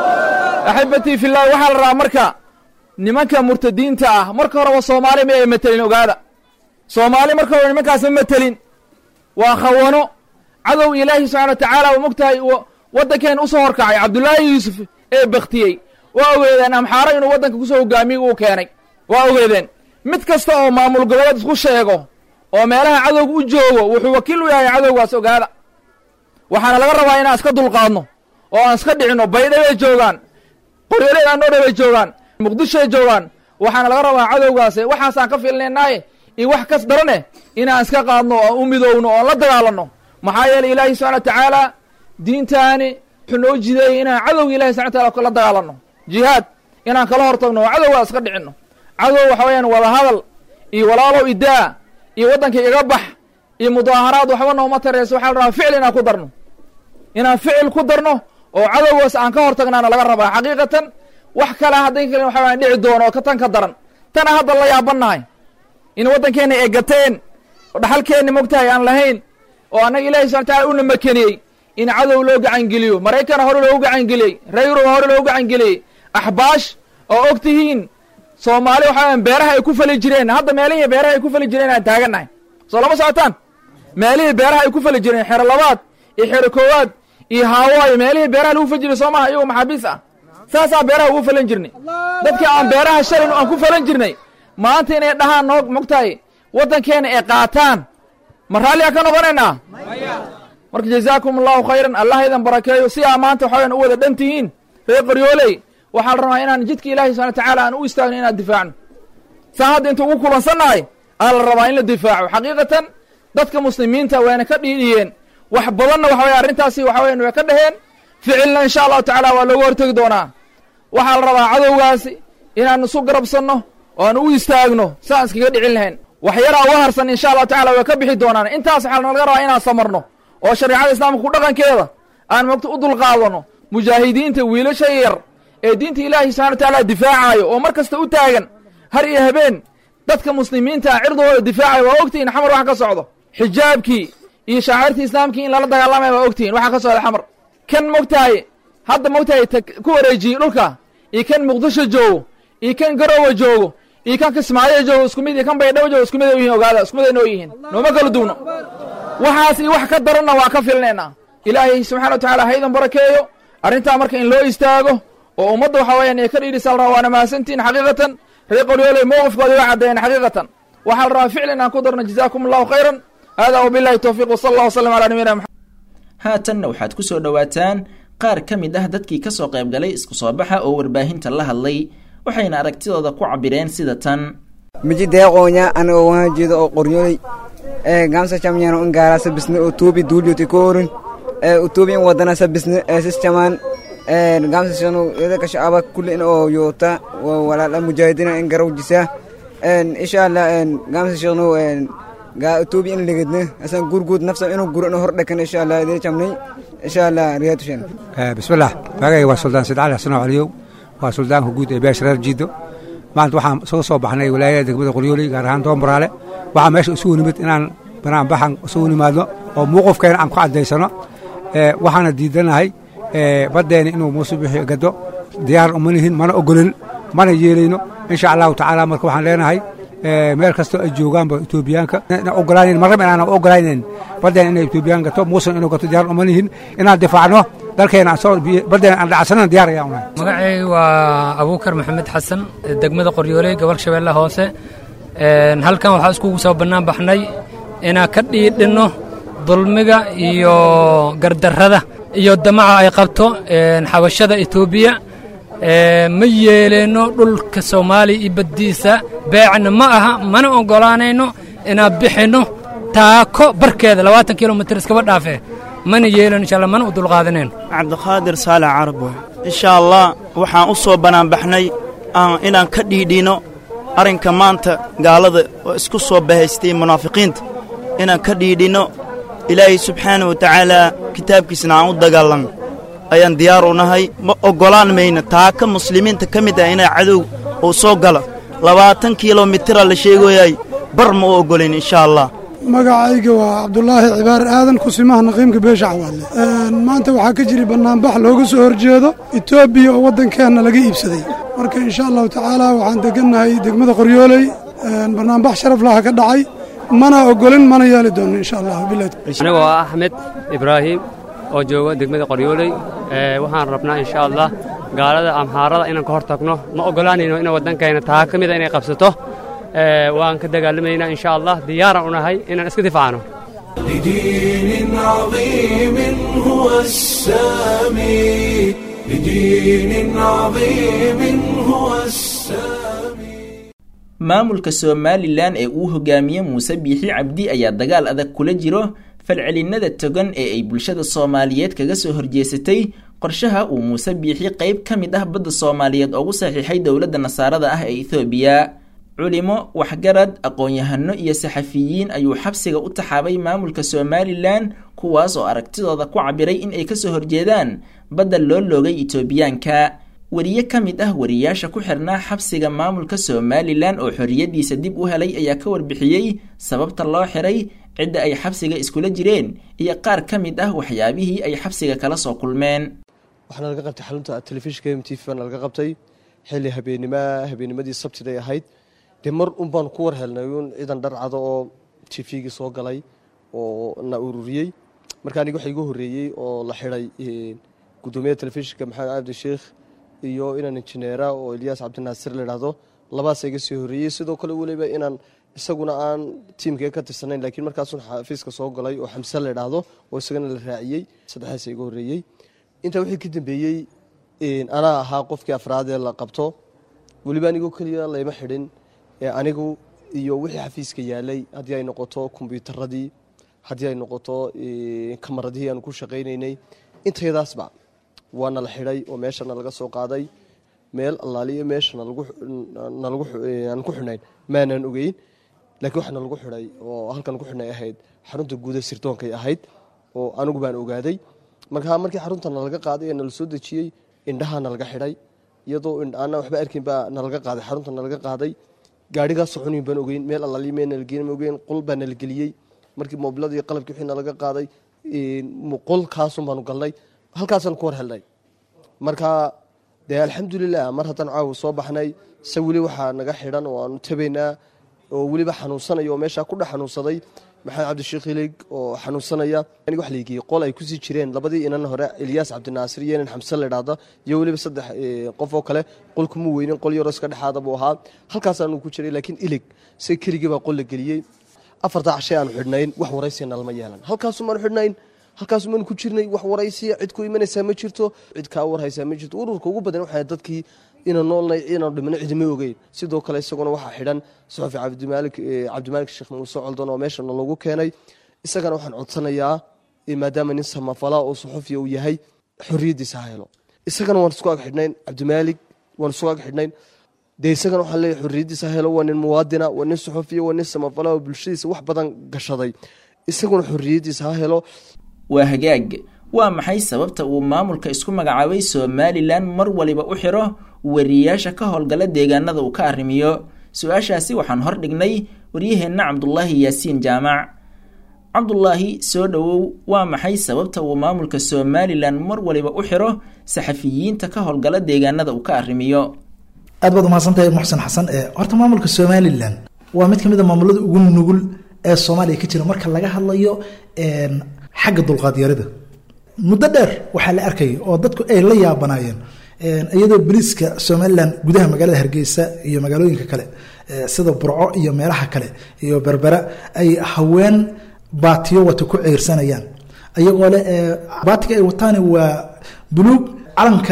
axibatii fillahi waxaa la rabaa marka nimanka murtadiinta ah marka horeba soomaali ma ay matelin ogaada soomaali marka hore nimankaas ma matelin waa khawano cadow ilaahi subxana wa tacaala u mogtahay waddankeen usoo horkacay cabdullaahi yuusuf ee baktiyey waa ogeedeen amxaaro inuu waddanka kusoo hogaamiye uu keenay waa ogeedeen mid kasta oo maamul goboleed isku sheego oo meelaha cadowga u joogo wuxuu wakiil u yahay cadowgaas ogaada waxaana laga rabaa inaan iska dulqaadno oo aan iska dhicinno baydhabay joogaan qoryoleed aanoo bay joogaan muqdishoay joogaan waxaana laga rabaa cadowgaase waxaasaan ka filnaynaaye iyo wax kas darane inaan iska qaadno oo u midowno oon la dagaalanno maxaa yeeley ilaahi subxana wa tacaala diintaani wuxuu noo jideeyey inaan cadowga ilahi subxana wataala la dagaalanno jihaad inaan kala hor tagno oo cadowgaa iska dhicinno cadow waxa weeyaan wadahadal iyo walaalow idaa iyo waddanka iga bax iyo mudaaharaad waxba nooma tareyso waxaa la rabaa ficil inaan ku darno inaan ficil ku darno oo cadowgaas aan ka hor tagnaana laga rabaa xaqiiqatan wax kale hadday kale waxa waan dhici doono oo ka tan ka daran tana hadda la yaabannahay in waddankeenna ay gateen oo dhaxalkeenna mogtahay aan lahayn oo annaga ilahi subxana wataala una makeniyey in cadow loo gacangeliyo maraykana hore loogu gacangeliyey reer yuruba hore loogu gacangeliyey axbaash oo og tihiin soomaali waxa weyaan beeraha ay ku fali jireen hadda meelihii beeraha ay ku fali jireen aan taagannahay soo lama socotaan meelihii beeraha ay ku fali jireen xero labaad iyo xero koowaad iyo haawaayo meelihii beeraha lagu fali jiray soo maha iyagoo maxaabiis ah saasaa beeraha ugu falan jirnay dadkii aan beeraha shalin aan ku falan jirnay maanta inay dhahaan noo mogtahay waddankeena ay qaataan ma raalliyaa ka noqonaynaa marka jazaakum allahu khayran allah idan barakeeyo si aa maanta waxa wayaan u wada dhan tihiin reer qoryooley waxaa la rabaa inaan jidka ilahi subxana watacaala aan u istaagno inaan difaacno saa hadda inta ugu kulansannahay aa la rabaa in la difaaco xaqiiqatan dadka muslimiinta wayna ka dhiidhiyeen wax badanna waxa weye arrintaasi waxa weyan way ka dhaheen ficilna insha allahu tacaala waa looga hortegi doonaa waxaa la rabaa cadowgaasi inaan isu garabsanno oo aan u istaagno si aan iskaga dhicin lahayn wax yaraa uga harsan insha allahu tacala way ka bixi doonaan intaas waxaa laga rabaa inaan samarno oo shareecada islaamka ku dhaqankeeda aan mogta u dulqaadano mujaahidiinta wiilasha yar ee diinta ilaahi subxana wa tacaala difaacayo oo mar kasta u taagan har iyo habeen dadka muslimiinta ah cirdooda difaacayo waa ogtihiin xamar waxa ka socdo xijaabkii iyo shaacirtii islaamkii in lala dagaalamaya waa ogtihiin waxa ka socda xamar kan mogtahay hadda mogtahay ku wareejiyey dhulka iyo kan muqdisho joogo iyo kan garowa joogo iyo kan kismaayo joogo isku mid iyo kan baydhabo joogo isku mid ay yihiin ogaada isku mid ay noo yihiin nooma kala duwno waxaas iyo wax ka daranna waa ka filnaynaa ilaahay subxana wa tacaala ha idan barakeeyo arrintaa marka in loo istaago oo ummadda waxa weeyaan ay ka dhiidhisa la rabaa waana mahadsantihin xaqiiqatan reer qoryooley mowqifkooda waa caddeeyeen xaqiiqatan waxaa la rabaa ficlan aan ku darno jazaakum allahu khayran hada wabillahi towfiiq wasala allah wasalam calaa nabiyina maxamed haatanna waxaad ku soo dhowaataan qaar ka mid ah dadkii ka soo qaybgalay isku soo baxa oo warbaahinta la hadlay waxayna aragtidooda ku cabireen sida tan miji deeqoonya anigo waan jeedo oo qoryooley ee gamsa chamnyano ingara sabisne oo tuubi duulyoti koorin ee utuubi in wadana sabisne ee sischaman ee gamsa shanu ida ka shacaba kulli in oo yoota walaala mujahidina in garaw jisa ee insha Allah ee gamsa shanu ee ga utuubi in ligidne asan gurgud nafsa inuu guro in hor dhakan insha Allah ida chamnay insha Allah riyadu shan bismillah magay waa suldaan sidcali xasan caliyow waa suldaanka guud ee beesha reer jiido maanta waxaan soo soo baxnay wilaayada degmada qoryooley gaar ahaan doombaraale waxaa meesha isugu nimid inaan banaanbaxan isugu nimaadno oo muuqufkeena aan ku caddaysano waxaana diidanahay baddeena inuu muuse bixi gado diyaar uma nihin mana ogolin mana yeelayno insha allahu tacaala marka waxaan leenahay meel kastoo ay joogaanba etoobiyaanka ogolaanan marraba inaan ogolaanayn baddeena inay etoobiyaan gato muusan inuu gato diyaar uma nihin inaan difaacno dalkeena baddeena aan dhacsanana diyaar ayaan unahay magacayga waa abuukar maxamed xasan degmada qoryooley gobolka shabeelle hoose halkan waxaa iskugu soo bannaan baxnay inaan ka dhiidhinno dulmiga iyo gardarrada iyo damaca ay qabto xabashada etoobiya ma yeeleenno dhulka soomaaliya iyo baddiisa beecna ma aha mana oggolaanayno inaan bixinno taako barkeeda labaatan kilomitir iskaba dhaafe mana yeelano insha allah mana u dulqaadanayno cabdiqaadir saalax carabo insha allah waxaan u soo bannaanbaxnay inaan ka dhiidhino arrinka maanta gaalada oo isku soo bahaystay munaafiqiinta inaan ka dhiidhinno ilaahay subxaana wa tacaalaa kitaabkiisna aan u dagaalanno ayaan diyaar u nahay ma oggolaan mayno taaka muslimiinta ka mid ah inaa cadow uu soo galo labaatan kilomitira la sheegoyay bar ma u oggolayn insha allah magacayga waa cabdulaahi cibaar aadan kusimaha naqiimka beesha cawaadle maanta waxaa ka jiri bannaanbax looga soo horjeedo etoobiya oo waddankeenna laga iibsaday marka insha allahu tacaala waxaan degannahay degmada qoryooley bannaanbax sharaf laha ka dhacay mana oggolin mana yeeli doono insha allah anigoo ah axmed ibraahim oo jooga degmada qoryooley waxaan rabnaa insha allah gaalada amhaarada inaan ka hor tagno ma oggolaanayno in waddankayna taa ka mida inay qabsato waan ka dagaalamaynaa insha allah diyaaran u nahay inaan iska difaacno لدين عظيم هو السامي لدين عظيم هو السامي maamulka somalilan ee uu hogaamiye muuse biixi cabdi ayaa dagaal adag kula jiro falcelinada togan ee ay bulshada soomaaliyeed kaga soo horjeesatay qorshaha uu muuse biixi qayb ka mid ah badda soomaaliyeed ugu saxiixay dowladda nasaarada ah ee ethoobiya culimo waxgarad aqoon-yahano iyo saxafiyiin ayuu xabsiga u taxaabay maamulka somalilan kuwaas oo aragtidooda ku cabiray in ay kasoo horjeedaan badda loo loogay etoobiyaanka wariye ka mid ah wariyaasha ku xirnaa xabsiga maamulka somalilan oo xorriyadiisa dib u helay ayaa ka warbixiyey sababta loo xiray cidda ay xabsiga iskula jireen iyo qaar ka mid ah waxyaabihii ay xabsiga kala soo kulmeen waxaana laga qabtay xarunta telefishinka m t v baana laga qabtay xilli habeennima habeennimadii sabtiday ahayd dee mar un baan ku war helnay un ciidan dharcado oo t v-gii soo galay oo na ururiyey marka aniga waxa igu horreeyey oo la xiday guddoomiyaha telefishinka maxamed cabdi sheikh iyo inaan injineera oo ilyaas cabdinaasir layidhaahdo labaasa iga soo horreeyey sidoo kale weliba inaan isaguna aan tiimkee ka tirsanayn laakiin markaasun xafiiska soo galay oo xamse layidhaahdo oo isagana la raaciyey saddexdaasa iga horreeyey intaa wixii ka dambeeyey anaa ahaa qofkii afraadee la qabto weliba anigoo keliya layma xidhin anigu iyo wixii xafiiska yaalay haddii ay noqoto kombyuutaradii haddii ay noqoto kamaradihii aan ku shaqaynaynay intayadaasba waana la xidhay oo meeshana laga soo qaaday meel allaaliyo meesha aan ku xidhnayn maanaan ogeyn laakiin waxaa nalagu xidhay oo halkan ku xidhnay ahayd xarunta guuda sirtoonkay ahayd oo anigu baan ogaaday marka markii xarunta nalaga qaaday ee nala soo dejiyey indhaha nalaga xidhay iyadoo ana waxba arkin baa nalaga qaaday xarunta nalaga qaaday gaarigaa soconin baan ogeyn meel allaaliyo meel nalageen ma ogeyn qol baa nala geliyey markii moobiladii qalabkii wixii nalaga qaaday qolkaasun baanu galnay halkaasaan ku war helnay marka dee alxamdulilah mar haddaan caawa soo baxnay se weli waxaa naga xidhan oo aanu tabaynaa oo weliba xanuunsanaya oo meeshaa ku dhex xanuunsaday maxamed cabdisheekh hilig oo xanuunsanaya aniga wax laigeyey qol ay kusii jireen labadii inan hore ilyaas cabdinaasir iyo inan xamse ladhaada iyo weliba saddex qof oo kale qolkuma weynin qol yaroo iska dhexaada buu ahaa halkaasaanu ku jiray laakiin ilig se keligii baa qol la geliyey afartaa cashay aanu xidhnayn wax waraysiya nalma yeelan halkaasumaanu xidhnayn halkaasumaanu ku jirnay wax waraysiya cid ku imanaysaa ma jirto cid kaa warhaysaa ma jirto ururka ugu badan waxaa dadkii inaan noolnay inaan dhimino cidima ogeyn sidoo kale isaguna waxaa xidhan suxufi cabdimaalik cabdimaalik sheekh muuse coldan oo meeshana lagu keenay isagana waxaan codsanayaa maadaama nin samafala oo suxufiya uu yahay xorriyaddiisa ha helo isagana waan isku ag xidhnayn cabdimaalik waan isku ag xidhnayn dee isagana waxaan leeyahay xorriyaddiisa ha helo waa nin muwaadina waa nin suxufiya waa nin samafala oo bulshadiisa wax badan gashaday isaguna xorriyaddiisa ha helo waa hagaag waa maxay sababta uu maamulka isku magacaabay somalilan mar waliba u xiro wariyaasha ka howlgala deegaanada uu ka arrimiyo su-aashaasi waxaan hor dhignay waryaheenna cabdulaahi yaasiin jaamac cabdulaahi soo dhowow waa maxay sababta uu maamulka somalilan mar waliba u xiro saxafiyiinta ka howlgala deegaanada uu ka arrimiyo aad baad umahadsantahay muxsen xasan horta maamulka somalilan waa mid kamid a maamulada ugu nugul ee soomaaliya ka jira marka laga hadlayo xagga dulqaadyarida muddo dheer waxaa la arkayay oo dadku ay la yaabanaayeen iyadoo boliiska somalilan gudaha magaalada hargeysa iyo magaalooyinka kale sida burco iyo meelaha kale iyo berbera ay haween baatiyo wata ku ceyrsanayaan ayagoo le baatiga ay wataani waa buluug calanka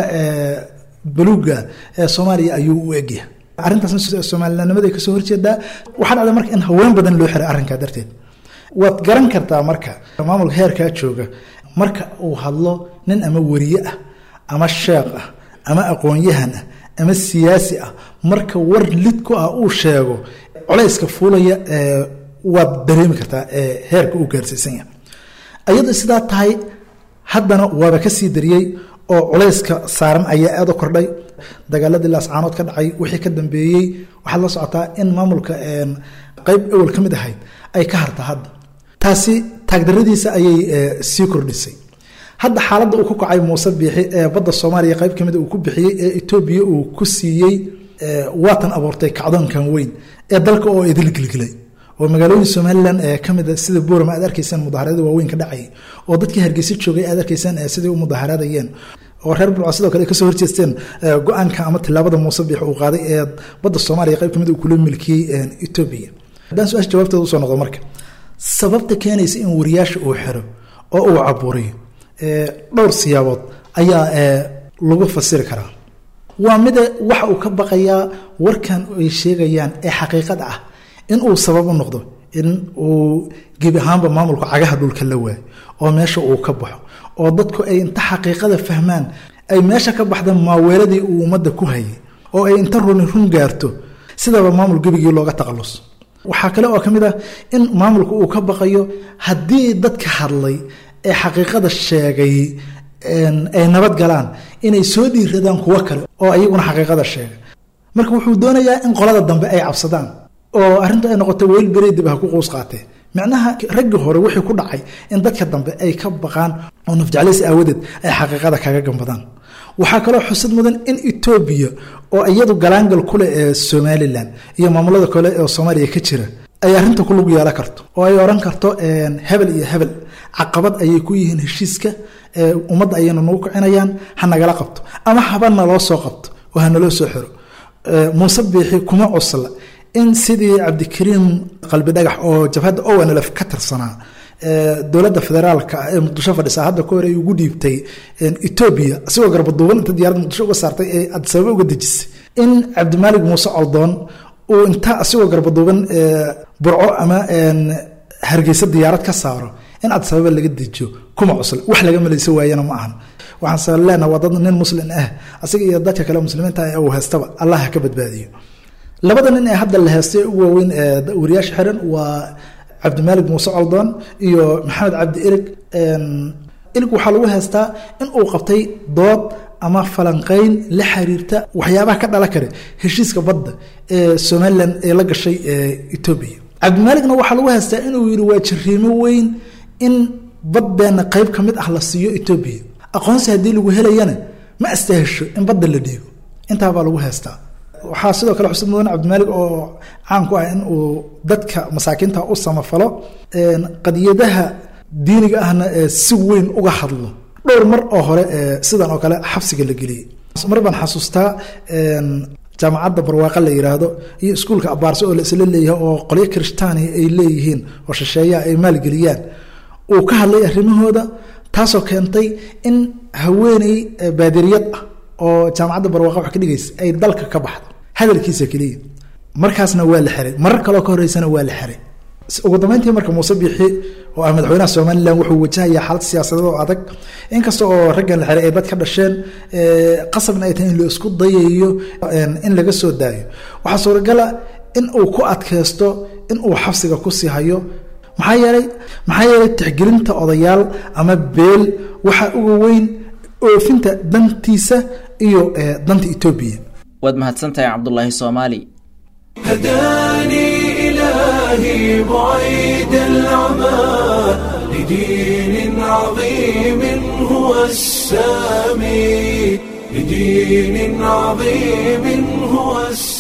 buluuga ee soomaaliya ayuu u egyahay arrintaasna somalilanimada kasoo horjeedaa waxaa dhacda marka in haween badan loo xiray arrinkaa darteed waad garan kartaa marka maamulka heerkaa jooga marka uu hadlo nin ama wariye ah ama sheekh ah ama aqoon-yahan ah ama siyaasi ah marka war lid ku ah uu sheego colayska fuulaya waad dareemi kartaa heerka uu gaarsiisan yahay ayadoo sidaa tahay haddana waaba ka sii dariyey oo culayska saaran ayaa aada u kordhay dagaaladii laascaanood ka dhacay wixii ka dambeeyey waxaad la socotaa in maamulka qeyb awal ka mid ahayd ay ka harta hadda taasi taagdaradiisa ayay sii kordhisay hadda xaaladda uu ku kacay muuse biixi ee badda soomaaliya qeyb kamid uu ku bixiyey ee etoobiya uu ku siiyey waatan abuurtay kacdoonkan weyn ee dalka oo idil gilgilay oo magaalooyin somalilan ee kamid sida boorama aad arkaysaan mudaharaada waaweyn ka dhacayay oo dadkii hargeysa joogay aad arkaysaan siday u mudaharaadayeen oo reer bulca sidoo kale ay kasoo horjeesteen go-aanka ama tilaabada muuse biix uu qaaday ee badda soomaaliya qeyb kamid uu kula milkiyey etoobiya haddaan su-aasha jawaabteeda usoo noqdo marka sababta keenaysa in wariyaasha uu xiro oo uu caburiyo dhowr siyaabood ayaa lagu fasiri karaa waa mida waxa uu ka baqayaa warkan ay sheegayaan ee xaqiiqada ah in uu sabab u noqdo in uu gebi ahaanba maamulka cagaha dhulka la waayo oo meesha uu ka baxo oo dadku ay inta xaqiiqada fahmaan ay meesha ka baxda maaweeladii uu ummadda ku hayay oo ay inta runi run gaarto sidaba maamul gebigii looga taqalus waxaa kale oo ka mid ah in maamulku uu ka baqayo haddii dadka hadlay ee xaqiiqada sheegay ay nabad galaan inay soo dhiiradaan kuwo kale oo ayaguna xaqiiqada sheegay marka wuxuu doonayaa in qolada dambe ay cabsadaan oo arrintu ay noqoto weel bereydib ha ku quus qaatee micnaha raggii hore wixii ku dhacay in dadka dambe ay ka baqaan oo nafjeclays aawadeed ay xaqiiqada kaga gambadaan waxaa kaloo xusad mudan in etoobiya oo iyadu galaangal ku leh ee somalilan iyo maamulada kale ee soomaaliya ka jira ay arrinta ku lug yeelan karto oo ay odhan karto hebel iyo hebel caqabad ayay ku yihiin heshiiska ummadda ayayna nagu kicinayaan ha nagala qabto ama haba naloo soo qabto oo ha naloo soo xiro muuse biixi kuma cusla in sidii cabdikariim qalbi dhagax oo jabhadda ownlf ka tirsanaa dowladda federaalka ee muqdisho fadhisa hadda ka hore ay ugu dhiibtay etoobiya asigoo garbaduuban inta diyarad muqdisho uga saartay ee adisababa uga dejisay in cabdimaalig muuse coldoon uu inta asigoo garbaduuban burco ama hargeysa diyaarad ka saaro in adisababa laga dejiyo kuma cusla wax laga malaysa waayana ma ahan waxaanse leenaha waa dad nin muslin ah asiga iyo dadka kale muslimiinta uu haystaba allah ha ka badbaadiyo labada nin ee hadda la heestay ugu waaweyn ee wariyaasha xiran waa cabdimaalig muuse coldoon iyo maxamed cabdi ilig ilig waxaa lagu heestaa in uu qabtay dood ama falanqeyn la xiriirta waxyaabaha ka dhala kare heshiiska badda ee somalilan ee la gashay etoobiya cabdimaaligna waxaa lagu heestaa inuu yidhi waa jariimo weyn in baddeena qeyb ka mid ah la siiyo etoobiya aqoonsi haddii lagu helayana ma astahesho in badda la dhiibo intaabaa lagu heestaa waxaa sidoo kale xusud mudan cabdimaalig oo caan ku ah in uu dadka masaakiinta u samafalo qadiyadaha diiniga ahna si weyn uga hadlo dhowr mar oo hore sidan oo kale xabsiga la geliyey mar baan xasuustaa jaamacadda barwaaqa la yiraahdo iyo iskuulka abaarse oo la isla leeyahay oo qolyo kirishtaaniya ay leeyihiin oo shisheeyaha ay maalgeliyaan uu ka hadlay arrimahooda taasoo keentay in haweeney baadiriyad ah oo jaamacadda barwaaqa wax ka dhigaysa ay dalka ka baxdo hadalkiisa keliya markaasna waa la xiray marar kaloo ka horeysana waa la xiray ugu dambeyntii marka muuse biixi oo ah madaxweynaha somalilan wuxuu wajahayaa xaalad siyaasadeed oo adag inkasta oo raggan la xiray ay dad ka dhasheen qasabna ay tahay in la isku dayayo in laga soo daayo waxaa suuragala in uu ku adkaysto in uu xabsiga kusii hayo maxaa yeelay maxaa yeelay tixgelinta odayaal ama beel waxaa uga weyn oofinta dantiisa iyo danta etoobiya waad mahadsantahay cabdulaahi soomaali هداني إلهي بعيد العمى لدين عظيم هو السامي لدين عظيم هو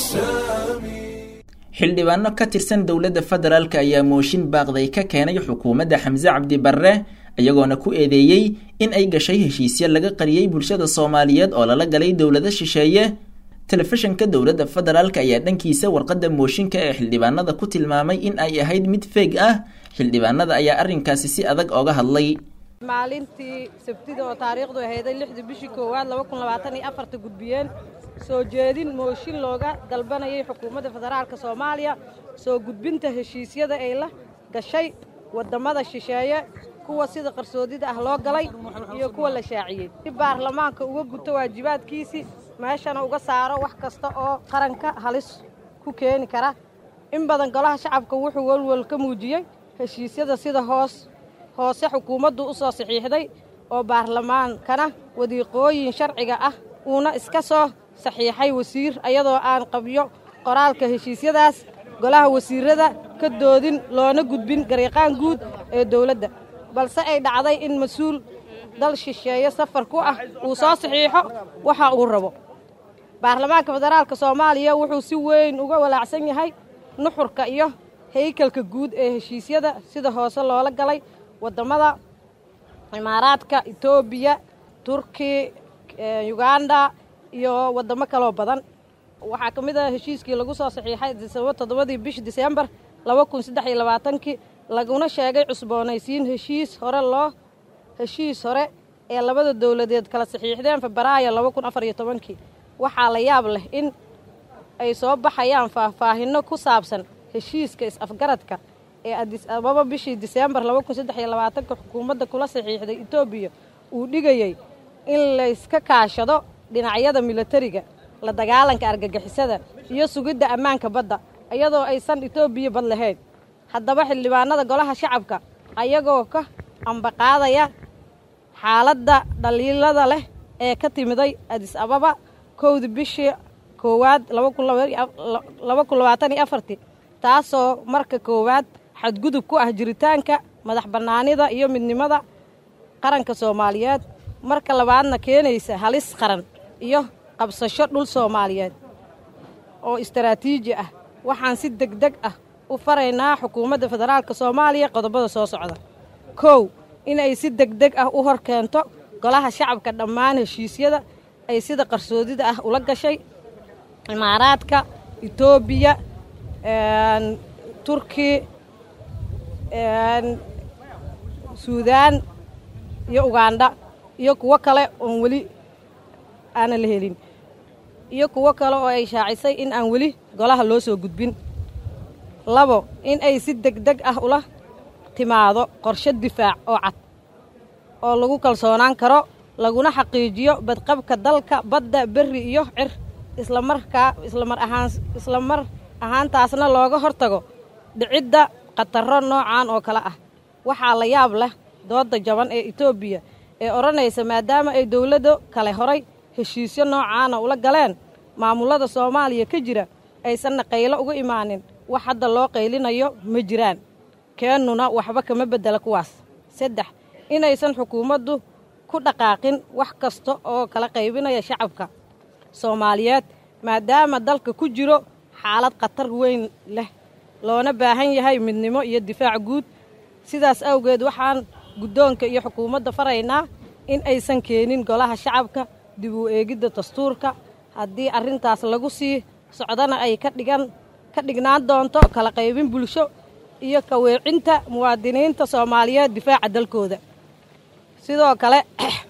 السامي xildhibaano ka tirsan dowladda federaalk ayaa mooshin baaqday ka keenay xukuumadda xamse cabdi barre iyagoona ku eedeeyey in ay gashay heshiisyo laga qariyey bulshada soomaaliyeed oo lala galay dowlado shisheeye telefishinka dowladda federaalk ayaa dhankiisa warqadda mooshinka ee xildhibaanada ku tilmaamay in ay ahayd mid feeg ah xildhibaanada ayaa arrinkaasi si adag ooga hadlay maalintii sabtida oo taariikhdu ahayday lixdii bishii koowaad laba kun labaatan iyo afarta gudbiyeen soo jeedin mooshin looga dalbanayay xukuumadda federaalka soomaaliya soo gudbinta heshiisyada ay la gashay waddamada shisheeye kuwa sida qarsoodida ah loo galay iyo kuwa la shaaciyey si baarlamaanka uga guto waajibaadkiisii meeshana uga saaro wax kasta oo qaranka halis ku keeni kara in badan golaha shacabka wuxuu welwel ka muujiyey heshiisyada sida hoos hoose xukuumaddu u soo saxiixday oo baarlamaankana wadiiqooyin sharciga ah uuna iska soo saxiixay wasiir ayadoo aan qabyo qoraalka heshiisyadaas golaha wasiirrada ka doodin loona gudbin gariiqaan guud ee dowladda balse ay dhacday in mas-uul dal shisheeye safar ku ah uu soo saxiixo waxa uu rabo baarlamaanka federaalka soomaaliya wuxuu si weyn uga walaacsan yahay nuxurka iyo haykalka guud ee heshiisyada sida hoose loola galay waddamada imaaraadka etoobiya turki uganda iyo waddamo kaloo badan waxaa ka mid ah heshiiskii lagu soo saxiixay toddobadii bishi disembar laba kun saddex iyo labaatankii laguna sheegay cusboonaysiin heshiis hore loo heshiis hore ee labada dowladeed kala saxiixdeen febraayo laba kun afar iyo tobankii waxaa la yaab leh in ay soo baxayaan faahfaahinno ku saabsan heshiiska is-afgaradka ee adis ababa bishii diseembar laba kun saddex iyo labaatanka xukuumadda kula saxiixday etoobiya uu dhigayey in layska kaashado dhinacyada milatariga la dagaalanka argagixisada iyo sugidda ammaanka badda iyadoo aysan etoobiya bad lahayn haddaba xildhibaanada golaha shacabka ayagoo ka ambaqaadaya xaaladda dhaliilada leh ee ka timiday adis ababa kowda bishii koowaad laba kun labaatan iyo afartii taasoo marka koowaad xadgudub ku ah jiritaanka madax bannaanida iyo midnimada qaranka soomaaliyeed marka labaadna keenaysa halis qaran iyo qabsasho dhul soomaaliyeed oo istaraatiiji ah waxaan si deg deg ah u faraynaa xukuumadda federaalka soomaaliya qodobada soo socda kow inay si deg deg ah u hor keento golaha shacabka dhammaan heshiisyada ay sida qarsoodida ah ula gashay imaaraadka etoobiya turki suudaan iyo ugandha iyo kuwo kale oon weli aanan la helin iyo kuwo kale oo ay shaacisay in aan weli golaha loo soo gudbin labo in ay si deg deg ah ula timaado qorshe difaac oo cad oo lagu kalsoonaan karo laguna xaqiijiyo badqabka dalka badda berri iyo cir islamarkaa islamar ahaan islamar ahaantaasna looga hortago dhicidda khatarro noocan oo kale ah waxaa la yaab leh doodda jaban ee etoobiya ee odhanaysa maadaama ay dowladdo kale horay heshiisyo noocaana ula galeen maamullada soomaaliya ka jira aysanna qaylo uga imaanin wax hadda loo qaylinayo ma jiraan keennuna waxba kama beddela kuwaas saddex inaysan xukuumaddu ku dhaqaaqin wax kasta oo kala qaybinaya shacabka soomaaliyeed maadaama dalka ku jiro xaalad khatar weyn leh loona baahan yahay midnimo iyo difaac guud sidaas awgeed waxaan guddoonka iyo xukuumadda faraynaa in aysan keenin golaha shacabka dib u eegidda dastuurka haddii arrintaas lagu sii socdana ay ka dhigan ka dhignaan doonto kala qaybin bulsho iyo kaweecinta muwaadiniinta soomaaliyeed difaaca dalkooda sidoo kale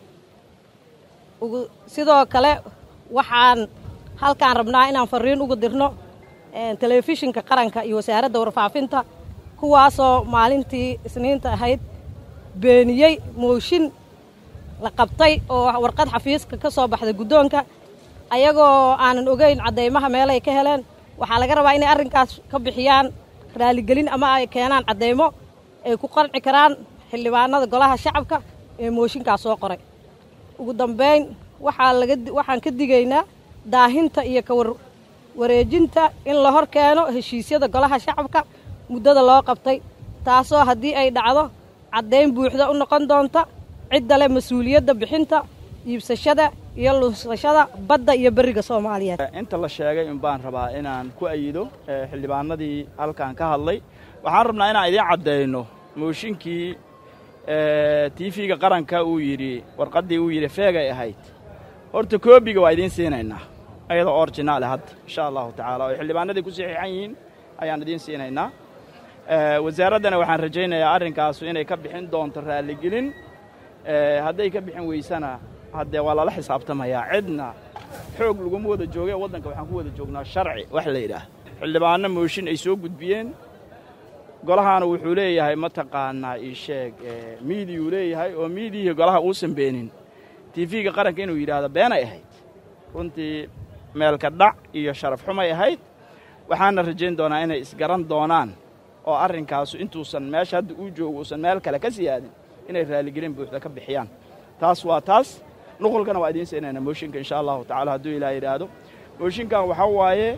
sidoo kale waxaan halkaan rabnaa inaan fariin uga dirno telefishinka qaranka iyo wasaaradda warfaafinta kuwaasoo maalintii isniinta ahayd beeniyey mooshin la qabtay oo warqad xafiiska ka soo baxday guddoonka ayagoo aanan ogeyn caddaymaha meelay ka heleen waxaa laga rabaa inay arrinkaas ka bixiyaan raaligelin ama ay keenaan caddaymo ay ku qanci karaan xildhibaanada golaha shacabka ee mooshinkaas soo qoray ugu dambayn waxaa laga waxaan ka digaynaa daahinta iyo kawar wareejinta in la hor keeno heshiisyada golaha shacabka muddada loo qabtay taasoo haddii ay dhacdo caddayn buuxda u noqon doonta cidda leh mas-uuliyadda bixinta iibsashada iyo lunsashada badda iyo beriga soomaaliyeed inta la sheegay in baan rabaa inaan ku ayido xildhibaanadii halkan ka hadlay waxaan rabnaa inaan idiin caddayno mooshinkii tiifiga qaranka uu yidhi warqaddii uu yidhi feegay ahayd horta koobiga waa idiin siinaynaa ayadoo orjinaale hadda insha allahu tacaala oo xildhibaanadii ku saxiixan yihiin ayaan idiin siinaynaa wasaaraddana waxaan rajaynayaa arrinkaasu inay ka bixin doonto raalligelin hadday ka bixin weysana haddee waa lala xisaabtamayaa cidna xoog laguma wada jooge waddanka waxaan ku wada joognaa sharci wax la yidhaah xildhibaanno mooshin ay soo gudbiyeen golahaana wuxuu leeyahay mataqaanaa ii sheeg miidiyuu leeyahay oo miidiyihii golaha uusan beenin tiifiga qaranka inuu yidhaahdo beenay ahayd runtii meelka dhac iyo sharaf xumay ahayd waxaana rajayn doonaa inay isgaran doonaan oo arrinkaasu intuusan meesha hadda uu joogo uusan meel kale ka sii aadin inay raaligelin buuxda ka bixiyaan taas waa taas nuqulkana waa idiin siinayna mooshinka insha allahu tacala hadduu ilaa yidhaahdo mooshinkan waxaa waaye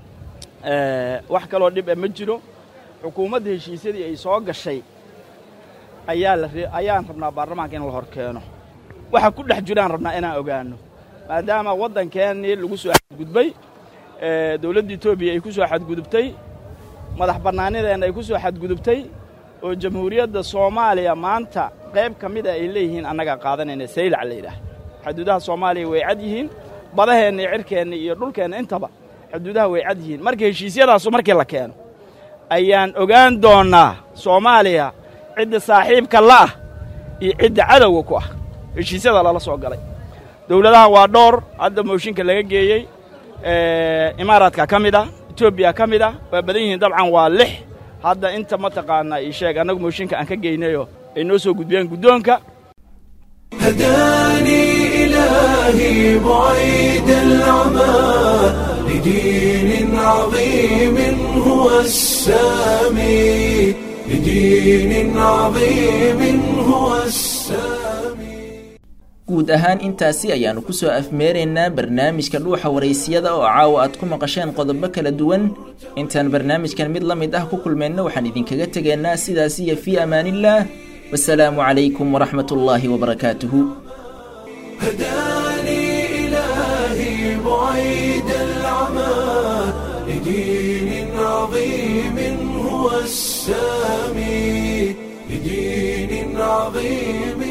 wax kaloo dhib a ma jiro xukuumadda heshiisyadii ay soo gashay ayaa la ayaan rabnaa baarlamaanka in la hor keeno waxa ku dhex jiraan rabnaa inaan ogaanno maadaama waddankeennii lagu soo xadgudbay dowladda etoobiya ay ku soo xadgudubtay madax bannaanideenna ay ku soo xadgudubtay oo jamhuuriyadda soomaaliya maanta qayb ka mida ay leeyihiin annagaa qaadanayna saylac la yidhaah xuduudaha soomaaliya way cad yihiin badaheenna iyo cirhkeenna iyo dhulkeenna intaba xuduudaha way cad yihiin marka heshiisyadaasu markii la keeno ayaan ogaan doonnaa soomaaliya cidda saaxiibka la'ah iyo cidda cadowga ku ah heshiisyada lala soo galay dowladaha waa dhowr hadda mooshinka laga geeyey imaaraadka ka mid ah etoobiya ka mid ah waa badan yihiin dabcan waa lix hadda inta mataqaanaa ii sheeg annagu mooshinka aan ka geynayoo ay noo soo gudbiyeen guddoonka هداني إلهي بعيد العمى لدين عظيم هو السامي لدين عظيم هو السامي guud ahaan intaasi ayaannu ku soo afmeeraynaa barnaamijka dhuuxa waraysiyada oo caawa aad ku maqasheen qodobo kala duwan intaan barnaamijkan mid la mid ah ku kulmayno waxaan idinkaga tegaynaa sidaas iyo fii amaanillaah wasalaamu calaykum waraxmat ullaahi wabarakaatuhu هداني إلهي بعيد العمى لدين عظيم هو السامي لدين عظيم